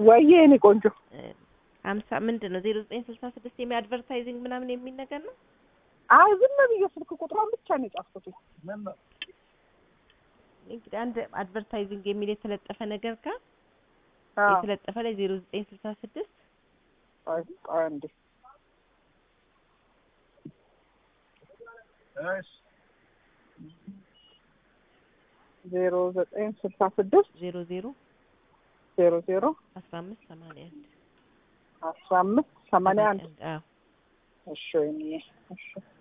ወይዬ የኔ ቆንጆ ሀምሳ ምንድን ነው ዜሮ ዘጠኝ ስልሳ ስድስት የሚ አድቨርታይዚንግ ምናምን የሚል ነገር ነው። አይ ዝም ብዬ ስልክ ቁጥሯን ብቻ ነው የጻፍኩት። እንግዲህ አንድ አድቨርታይዚንግ የሚል የተለጠፈ ነገር ጋር አዎ የተለጠፈ ላይ ዜሮ ዘጠኝ ስልሳ ስድስት ቆይ ቆይ አንዴ ዜሮ ዘጠኝ ስልሳ ስድስት ዜሮ ዜሮ ዜሮ ዜሮ አስራ አምስት ሰማንያ አንድ አስራ አምስት ሰማንያ አንድ አዎ እሺ ወይኔ እሺ